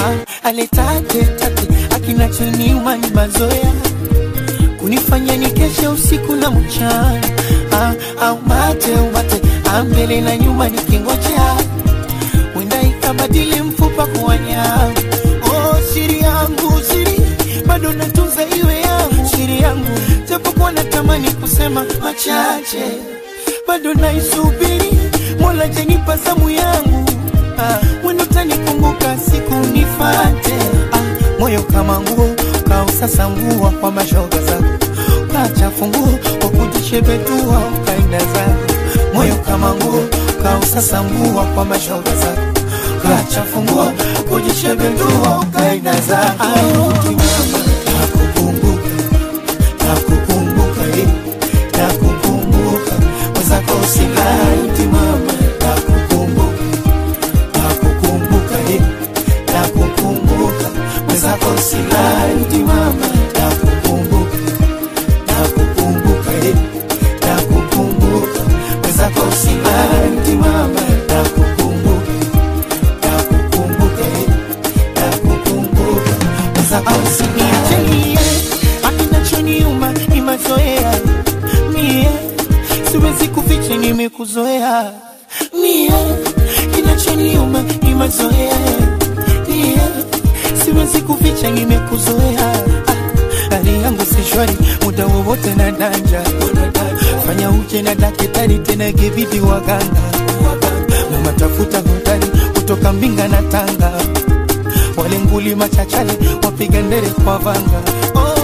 ah, aletate tate akinachoniuma ni mazoea kunifanya nikeshe usiku na mchana ah, au mate umate ah, mbele na nyuma nikingojea wenda ikabadili mfupa kuwa nyama oh, siri yangu siri bado natunza iwe yangu siri yangu japokuwa natamani kusema machache bado naisubiri mola jenipa zamu yangu ah, wendo tanikumbuka siku nifate ah, moyo kama nguo kausasa nguo kwa mashoga zako kachafu nguo kwa kujishebetua ukaenda zako moyo kama nguo kausasa nguo kwa mashoga zako kachafu nguo kujishebetua ukaenda zako nakukumbuka nakukumbuka eh, nakukumbuka mwenzako usilai mama nakukumbuka nakukumbuka eh, nakukumbuka mwenzako usilai mama nakukumbuka nakukumbuka eh, nakukumbuka mwenzako usilai mama nakukumbuka nakukumbuka eh, nakukumbuka mwenzako usiniachilie akinachoniuma ni mazoea mie siwezi kuficha nimekuzoea mie kinachoniuma ni mazoea mie siwezi kuficha nimekuzoea Ah, hali yangu si shwari muda wowote na danja fanya uje na dakitari tena ikibidi waganga na matafuta hodari kutoka mbinga na tanga wale nguli machachale wapiga ndere kwa vanga oh,